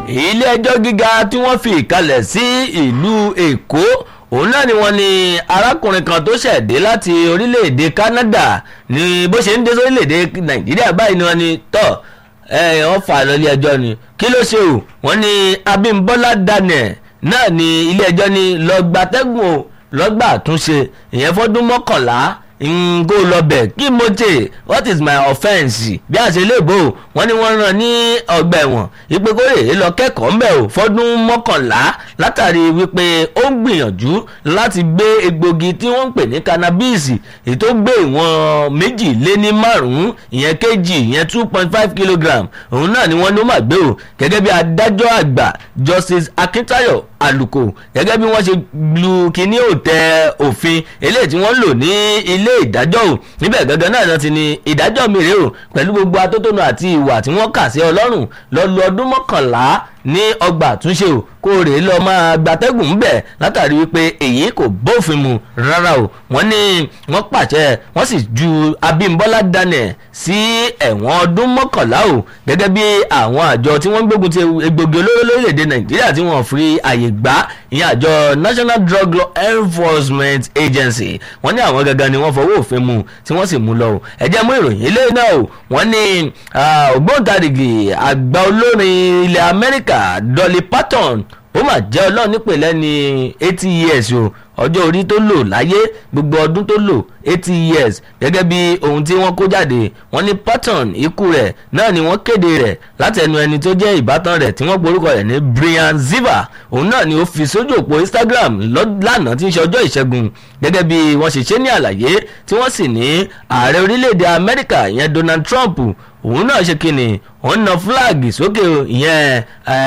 ilé ẹjọ́ gíga tí wọ́n fi ìkalẹ̀ sí ìlú èkó òun náà ni wọ́n ní arákùnrin kan tó ṣẹ̀dé láti orílẹ̀-èdè Canada ní bó ṣe ń dé sórílẹ̀-èdè Nàìjíríà báyìí ni wọ́n ní tọ́ ẹ wọ́n fà lọ ilé ẹjọ́ ni kí ló ṣe o wọ́n ní Abímbọ́lá Daniel náà ni ilé ẹjọ́ ní lọ́gbàtẹ́gùn o lọ́gbà àtúnṣe ìyẹn fọ́dún mọ́kànlá ngo lọbẹ kí mo tè what is my offence bí a ṣe lè bò wọ́n ní wọ́n rán ní ọgbà ẹ̀wọ̀n ìpè kórè lọ kẹ́kọ̀ọ́ mbẹ o fọ́dún mọ́kànlá látàrí wípé ó ń gbìyànjú láti gbé egbògi tí wọ́n ń pè ní cannabis èyí tó gbé ìwọ̀n méjì lé ní márùnún ìyẹn kejì ìyẹn two point five kilogram òun náà ni wọ́n ló mà gbé o gẹ́gẹ́ bí adájọ́ àgbà justice Akintayo Aluko gẹ́gẹ́ bí wọ́n ṣe lu kíní òtẹ́ òfin eléyìí tí wọ́n lò ní ilé ìdájọ́ o níbẹ̀ gangan náà náà ti ní ìdájọ́ mi rèé o pẹ̀lú gbogbo atótónu àti ìwà tí wọ́n kà sí ọlọ́run lọ́lù ọdún mọ́kànlá ní ọgbà àtúnṣe o kó rèé lọ máa gbatẹ́gùn ń bẹ̀ látàrí wípé èyí kò bófin mu rárá o wọ́n ní wọ́n pàṣẹ wọ́n sì ju Abímbọ́lá Daniel sí ẹ̀wọ̀n ọdún mọ́kànlá o gẹ́gẹ́ bí àwọn àjọ tí wọ́n gbógun ti egbògi olóró lórílẹ̀‐èdè Nàìjíríà tí wọ́n fi àyè gbà ìyẹn àjọ National Drug Law Enforcement Agency wọ́n ní àwọn gangan ni wọ́n fọwọ́ òfin mu tí wọ́n sì mú lọ o ẹ jẹ́ mú ìròyìn ilé náà o wọ́n ní ògbóǹtarìgì àgbà olórin ilẹ̀ Amẹ́ríkà Dolly Parton ó mà jẹ́ ọlọ́run nípè lẹ́ni eighty years o ọjọ́ orí tó lò láyé gbogbo ọdún tó lò eighty years gẹ́gẹ́ bí ohun tí wọ́n kó jáde wọ́n ní Patton ikú rẹ̀ náà ni wọ́n kéde rẹ̀ láti ẹnu ẹni tó jẹ́ ìbátan rẹ̀ tí wọ́n porúkọ rẹ̀ ní Brian Ziva òun náà ni ó fi sójú òpó Instagram lánàá tí ń ṣe ọjọ́ ìṣẹ́gun gẹ́gẹ́ bí wọ́n ṣe ṣe ní àlàyé tí wọ́n sì ní ààrẹ orílẹ̀-èdè Amẹ́ríkà ìyẹn Donald Trump òun náà ṣe kíni òun na fúláàgì sókè ìyẹn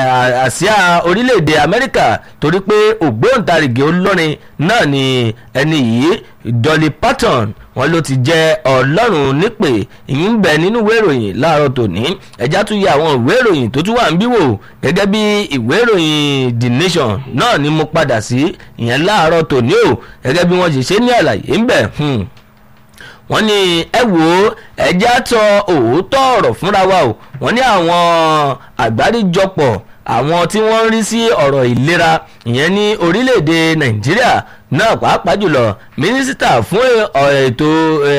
àsíá orílẹ̀-èdè Amẹ́ríkà torí pé ògbóǹtarìgì olórin náà ni ẹni yìí Dolly Parton wọn ló ti jẹ́ ọlọ́run nípè ìyún bẹ nínú ìwé ìròyìn láàárọ̀ tòní ẹ̀já tún yẹ àwọn ìwé ìròyìn tó tún wà ń bí wò gẹ́gẹ́ bí ìwé ìròyìn The Nation náà ni mo padà sí ìyẹn láàárọ̀ tòní o gẹ́gẹ́ bí wọ́n ṣe ṣe ní àlàyé ń bẹ̀ wọ́n ní ẹ wò ó ẹjẹ́ tọ òótọ́ ọ̀rọ̀ fúnra wa o wọ́n ní àwọn àgbáríjọpọ̀ àwọn tí wọ́n ń rí sí ọ̀rọ̀ ìlera ìyẹn ní orílẹ̀-èdè nàìjíríà náà pàápàá jùlọ mínísítà fún ètò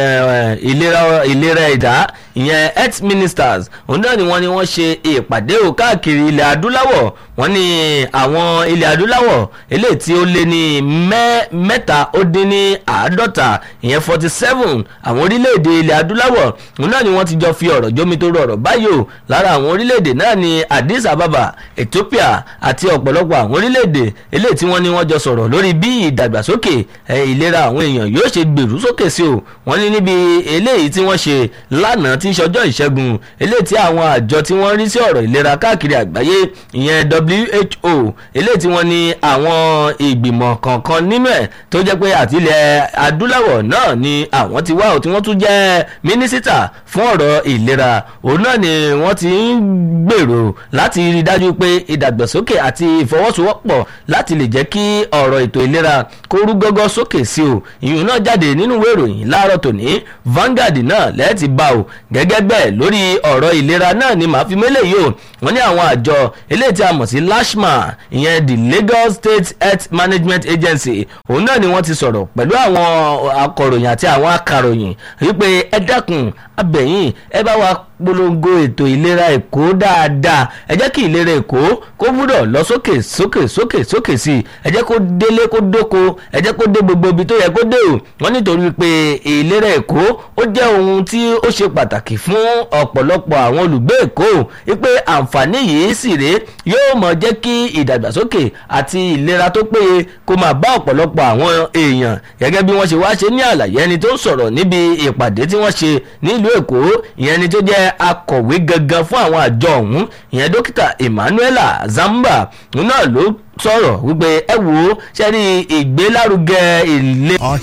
ìlera ẹ̀dá ìyẹn health ministers òun náà ni wọ́n ní wọ́n ṣe ìpàdé o káàkiri ilẹ̀ adúláwọ̀ wọ́n ní àwọn ilẹ̀ adúláwọ̀ eléyìí tí ó lé ní mẹ́ta ó dín ní àádọ́ta ìyẹn forty seven àwọn orílẹ̀-èdè ilẹ̀ adúláwọ̀ òun náà ni wọ́n ti jọ fi ọ̀rọ̀ jómi tó rọrọ̀ báyìí o lára àwọn orílẹ̀-èdè náà ni Addis Ababa Ethiopia àti ọ̀pọ̀lọpọ̀ àwọn orílẹ̀-èdè eléyìí tí wọ́n ní wọ́n jọ sọ̀rọ̀ lórí bí ìdàgbàsókè ìlera àwọn èèyàn yóò ṣe gbèrú sókè sí o wọ́n ní níbi eléyìí tí wọ́n ṣe lánàá tí ń ṣọjọ́ ìṣẹ́gun eléyìí tí àwọn àjọ tí wọ́n rí sí ọ̀rọ̀ ìlera káàkiri àgbáyé ìyẹn WHO eléyìí tí wọ́n ní àwọn ìgbìmọ̀ kọ̀ọ̀kan nínú ẹ̀ tó jẹ́ pé àtìlẹ̀ adúláwọ̀ náà ni àwọn ti wá o tí wọ́n tún jẹ́ mínísítà fún ọ̀rọ̀ ìlera òun náà ni wọ́n ti ń gbèrò láti rí dájú pé ìdàgbàsókè àti ìfọwọ́sowọ́pọ̀ láti lè jẹ́ kí ọ̀rọ̀ ètò ìlera kó rú gọ́gọ́ sókè sí o ìyún náà jáde nínú ìwé ìròyìn láàárọ̀ tòní Vanguard náà lẹ́ẹ̀tì bá o gẹ́gẹ́ bẹ́ẹ̀ lórí ọ̀rọ̀ ìlera náà ni màá fi mélé yìí o wọ́n ní àwọn àjọ eléyìí tí a mọ̀ sí LASHMA ìyẹn the Lagos State Health Management Agency òun náà ni wọ́n ti sọ̀rọ̀ pẹ̀lú àwọn akọ̀ròyìn àti àwọn akàròyìn wípé ẹ dákun abẹ̀yìn ẹ bá wa polongo ètò ìlera èkó dáadáa ẹ jẹ́ kí ìlera èkó kó gbúdọ̀ lọ sókè sókè sókè sókè sí i ẹ jẹ́ kó délé kó dóko ẹ jẹ́ kó dé gbogbo ibi tó yẹ kó dé o wọ́n nítorí pé ìlera èkó ó jẹ́ ohun tí ó ṣe pàtàkì fún ọ̀pọ̀lọpọ̀ àwọn olùgbé èkó wípé àǹfààní yìí sì rèé yóò mọ̀ jẹ́ kí ìdàgbàsókè àti ìlera tó péye kó máa bá ọ̀pọ̀lọpọ̀ àwọn èèyàn gẹ́gẹ́ bí wọ́n ṣe wá ṣe ní àlàyé ẹni tó sọ̀rọ̀ níbi ìpàdé tí wọ́n ṣe nílùú èkó ìyẹn ẹni tó jẹ́ akọ̀wé gangan fún àwọn àjọ ọ̀hún ìyẹn dókítà Emmanuela Zamba náà ló sọ̀rọ̀ wípé ẹ wò ó ṣe rí ìgbélárugẹ ilé.